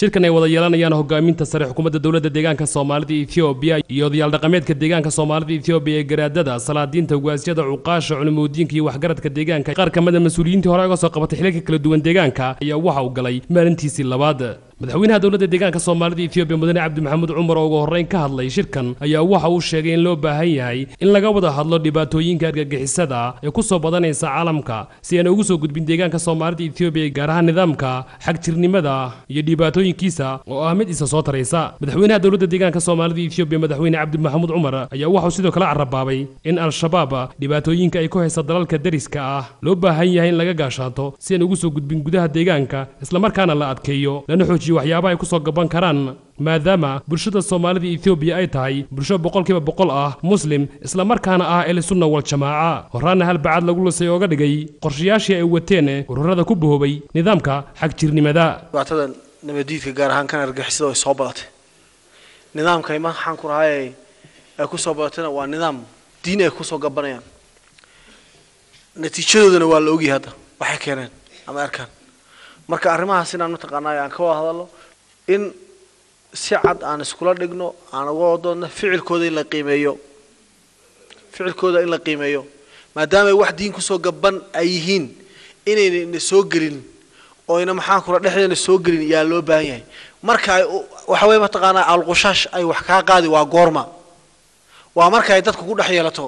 shirkan ay wada yeelanayaan hogaaminta sare xukuumadda dowladda deegaanka soomaalida ethoobiya iyo odayaal dhaqameedka deegaanka soomaalida ethoobiya ee garaadada salaadiinta ugaasyada cuqaasha culimudiinka iyo waxgaradka deegaanka qaar kamida mas-uuliyiintii hore uga soo qabatay xilalka kala duwan deegaanka ayaa waxa uu galay maalintiisii labaad madaxweynaha dowladda deegaanka soomaalida ethoobiya mudane cabdi maxamuud cumar oo ugu horreyn ka hadlay shirkan ayaa waxa uu sheegay in loo baahan yahay in laga wada hadlo dhibaatooyinka argagixisada ee ku soo badanaysa caalamka si aan ugu soo gudbin deegaanka soomaalida ethoobiya gaar ahaan nidaamka xagjirnimada iyo dhibaatooyinkiisa oo ah mid isa soo taraysa madaxweynaha dowladda deegaanka soomaalida ethoobiya madaxweyne cabdi maxamuud cumar ayaa waxauu sidoo kale carabaabay in al-shabaab dhibaatooyinka ay ku haysa dalalka dariska ah loo baahan yahay in laga gaashaato si aan ugu soo gudbin gudaha deegaanka islamarkaana la adkeeyo lana xoojiyo waxyaabaha ay ku soo gaban karaan maadaama bulshada soomaalida ethoobiya ay tahay bulsho boqolkiiba boqol ah muslim islamarkaana ah ehlisunna waljamaaca horaana halbacad lagu lisay ooga dhigay qorshayaashii ay wateen ururada ku bohoobay nidaamka xagjirnimada dhibaatada nabadiidka gaar ahaan kan argixisada ay soo badatay nidaamka maxaan ku rahay ay ku soo badatayna waa nidaam diin ay kusoo gabanayaan natiijadoodana waa la ogyahay hadda waxay keeneen ama arkaan marka arrimahaas inaan mataqaanaa aan ka wada hadalno in si cad aan iskula dhigno aan uga wadoodno ficilkooda in la qiimeeyo ficilkooda in la qiimeeyo maadaama ay wax diin kusoo gaban ay yihiin inayna ina soo gelin oo ina maxaan kula dhexdeena soo gelin yaa loo baahan yahay marka ay waxa weye mataqaanaa alqushaash ay wax kaa qaadi waa goorma waa marka ay dadku ku dhex yeelato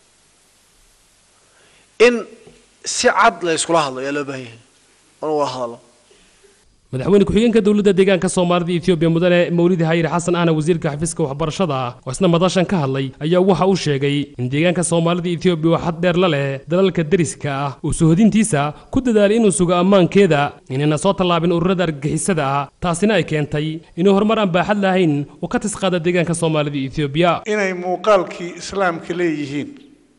in si cad la iskula hadlo yaa loo baahan yahay oon wada hadallo madaxweyne ku-xigeenka dowladda deegaanka soomaalida ethoobiya mudane mawlidi hayir xasan ahna wasiirka xafiiska waxbarashada ah oo isna madashan ka hadlay ayaa waxa uu sheegay in deegaanka soomaalida ethoobiya oo xad dheer la leh dalalka deriska ah uu sohodintiisa ku dadaalay inuu sugo ammaankeeda inayna soo tallaabin ururada argagixisada ah taasina ay keentay inuu horumar aan baaxad lahayn uu ka tisqaada deegaanka soomaalida ethoobiya inay muuqaalkii islaamka leeyihiin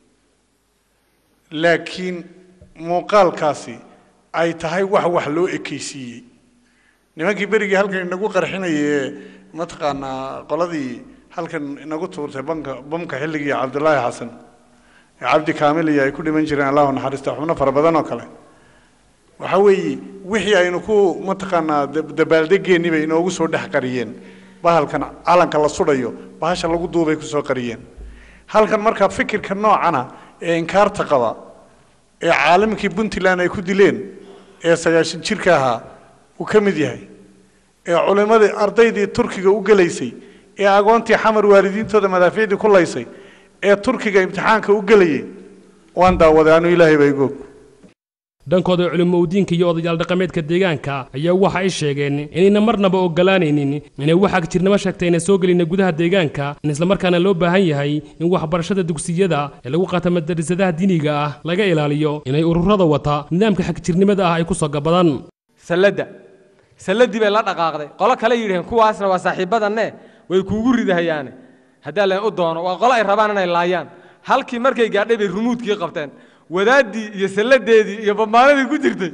laakiin muuqaalkaasi ay tahay wax wax loo ekaysiiyey nimankii berigii halkan inagu qarxinayay ee mataqaanaa qoladii halkan inagu tuurtay banka bamka xilligii cabdullaahi xasan ee cabdi kaamil iyo ay ku dhiman jireen allahu naxariista xubno fara badan oo kale waxa weeye wixii aynu ku mataqaanaa dabaaldegeennii bay inoogu soo dhex qariyeen bahalkan calanka la sudhayo bahasha lagu duubay kusoo qariyeen halkan markaa fikirka noocana ee inkaarta qaba ee caalamkii puntland ay ku dileen ee sagaashan jirka ahaa uu ka mid yahay ee culimmadii ardaydii turkiga u gelaysay ee agoontii xamar waalidiintooda madaafiicdii ku laysay ee turkiga imtixaanka u gelayay waan daawaday anu ilaahay baa igoog dhankooda culimoudiinka iyo odayaal dhaqameedka deegaanka ayaa waxa ay sheegeen inayna marnaba ogolaanaynin inay wax agjirnimo sheegtay ayna soo gelina gudaha deegaanka in islamarkaana loo baahan yahay in waxbarashada dugsiyada ee lagu qaata madarasadaha diiniga ah laga ilaaliyo inay ururada wata nidaamka xagjirnimada ah ay ku soo gabadaan salladda salladii bay la dhaqaaqday qolo kale yidhaheen kuwaasna waa saaxiibadanne way kuugu ridahayaane haddaa leen u doono waa qolo ay rabaan inay laayaan halkii markay gaadhay bay rumuudkii qabteen wadaaddii iyo salladeedii iyo bambaanadii ku jirtay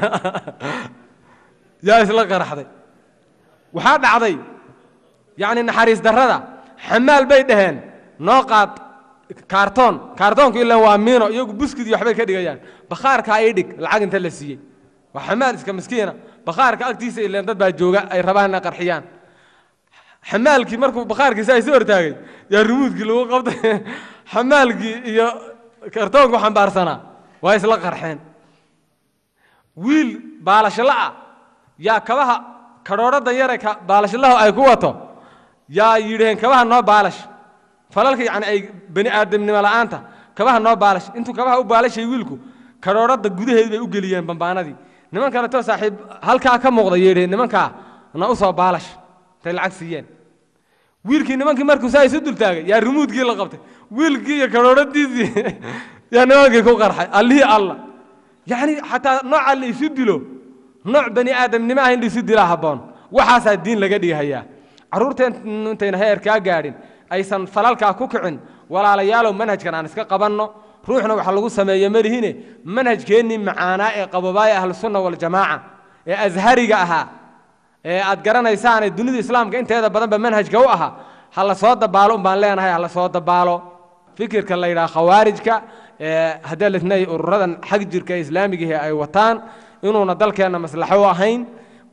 yaa isla qaraxday waxaa dhacday yacni naxariis darrada xamaal bay dhaheen noo qaad kaartoon kaartoonku ilaan waa miino iyagu buskid iyo waxbay ka dhigayaan bakhaarkaa ii dhig lacag inta la siiyey waa xamaal iska miskiina bakhaarka agtiisa ileen dad baa jooga ay rabaan inay qarxiyaan xamaalkii markuu bakhaarkiisa ay soo hortaagay yaa rumuudkii lagu qabtay xamaalkii iyo kartoonku xambaarsanaa waa isla qarxeen wiil baalashala'a yaa kabaha kadhoodhadan yare baalashalahu ay ku wato yaa yidhaheen kabaha noo baalash falalka yacni ay bani aadamnimo la'aanta kabaha noo baalash intuu kabaha u baalashay wiilku kadhoodhada gudaheed bay u geliyeen bambaanadii niman kaleto saaxiib halkaa ka muuqda yeedheen nimankaa na u soo baalash intay lacag siiyeen wiilkii nimankii markuu saa isu dultaagay yaa rumuudkii la qabtay wiilkii iyo kadhoodhadiisii yaa nimankii ku qarxay allihii alla yacni xataa nooca la isu dilo nooc bani aadamnimo ah in la isu dilaa habboon waxaasaa diin laga dhigahayaa carruurteen intayna heerkaa gaadhin aysan falalkaa ku kicin walaalayaalow manhajkan aan iska qabanno ruuxna waxa lagu sameeye malihine manhajkeennii macaanaa ee qabobaaya ahlusunna waljamaaca ee ashariga ahaa ee aad garanaysaane dunida islaamka inteeda badanba manhajka u ahaa ha la soo dabaalo un baan leenahay ha la soo dabaalo fikirka la yidhaha khawaarijka haddii lisnay ururadan xag jirka ee islaamigahi ay wataan inuuna dalkeenna maslaxo u ahayn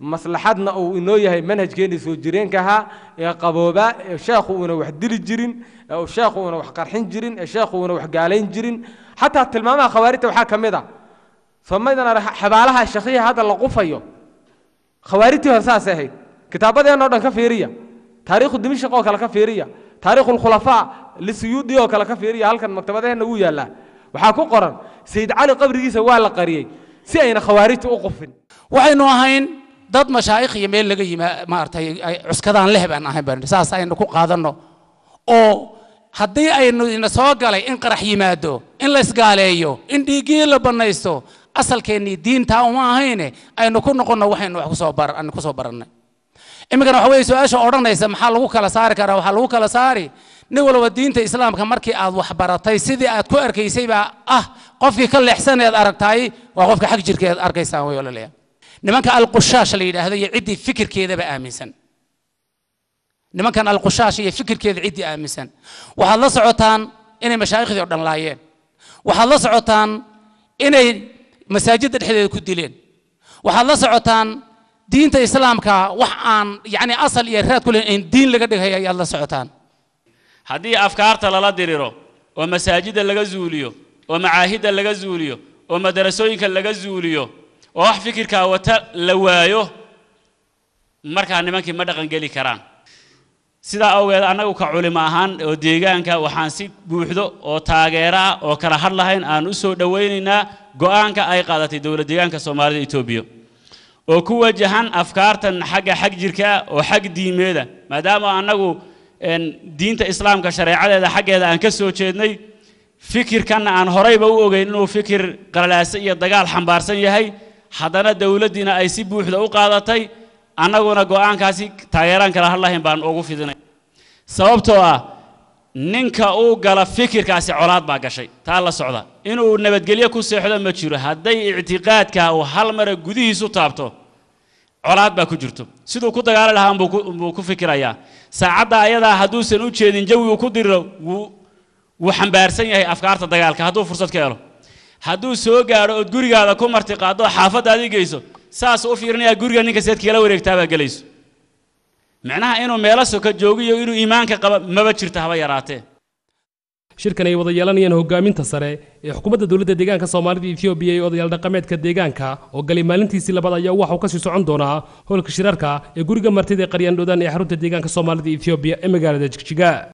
maslaxadna uu inoo yahay manhajkeennii soo jireenka ahaa ee qaboobaa ee sheekhu uuna wax dili jirin ee uu sheekhu uuna wax qarxin jirin ee sheekhu uuna wax gaalayn jirin xataa tilmaamaha khawaarijta waxaa ka mid a somaydana xabaalaha shakiya hadda la qufayo khawaarijtii hore saasay ahayd kitaabadeenna o dhan ka fiiriya taariikhu dimishq oo kale ka fiiriya taariikhu lkhulafaa lisuyuudi oo kale ka fiiriya halkan maktabadaheenna wuu yaallaa waxaa ku qoran sayid cali qabrigiisa waa la qariyey si ayna khawaarijta u qufin waxaynu ahayn dad mashaa'ikh iyo meel laga yima maaragtay ay cuskadaan leh baan ahayn baan saas aynu ku qaadanno oo haddii aynu ina soo galay in qarax yimaado in la isgaaleeyo in dhiiggii la bannaysto asalkeennii diintaa uma ahayne aynu ku noqonno waxaynu wax kusoo bar aynu kusoo barannay iminkana waxa weeye su-aasha odhanaysa maxaa lagu kala saari karaa waxaa lagu kala saari nin walba diinta islaamka markii aad wax baratay sidii aad ku arkaysay baa ah qofkii ka leexsaneed aragtaay waa qofka xag jirkeed arkaysaan way ololaya nimanka alqushaash la yidhaahdo iyo ciddii fikirkeedaba aaminsan nimankan alqushaash iyo fikirkeeda ciddii aaminsan waxaad la socotaan inay mashaayikhdii o dhan laayeen waxaad la socotaan inay masaajidda dhexdeeda ku dileen waxaad la socotaan diinta islaamka wax aan yacni asal iyo raad ku lehin in diin laga dhigaya ayaad la socotaan haddii afkaarta lala diriro oo masaajidda laga zuuliyo oo macaahidda laga zuuliyo oo madarasooyinka laga zuuliyo oo wax fikirkaa wata la waayo markaa nimankii ma dhaqangeli karaan sidaa awgeed annagu ka culimo ahaan oo deegaanka waxaan si buuxdo oo taageero ah oo kala had lahayn aan u soo dhowaynaynaa go'aanka ay qaadatay dowlad deegaanka soomaalida etoobiya oo ku wajahan afkaartan xagga xag jirka oo xag diimeeda maadaama annagu diinta islaamka shareecadeeda xaggeeda aan ka soo jeednay fikirkanna aan horeyba u ogeyn inuu fikir qalalaase iyo dagaal xambaarsan yahay haddana dowladdiina ay si buuxda u qaadatay annaguna go'aankaasi taageeraan kala hadlahayn baan ugu fidinay sababtoo ah ninka uu gala fikirkaasi colaad baa gashay taa la socda inuu nabadgelyo ku seexdo ma jiro hadday ictiqaadka uu hal mara gudihiisu taabto colaad baa ku jirto siduu ku dagaali lahaa buu ku fikirayaa saacadda ayadaa hadduusan u jeedin jawigu ku diriro wuu wuu xambaarsan yahay afkaarta dagaalka hadduu fursad ka helo hadduu soo gaadho ood gurigaada ku marti qaaddo xaafaddaadii geyso saasuu u fiirinayaa guriga ninka seed kala wareegtaabaa gelayso micnaha inuu meelo soka joogiyo inuu iimaanka qaba maba jirto haba yaraatee shirkan ay wada yeelanayaan hogaaminta sare ee xukuumadda dowladda deegaanka soomaalida etoobiya iyo odayaal dhaqameedka deegaanka oo galay maalintiisii labaad ayaa waxa uu kasii socon doonaa howlka shirarka ee guriga martida ee qaryaandhoodaan ee xarunta deegaanka soomaalida etoobiya ee magaalada jigjiga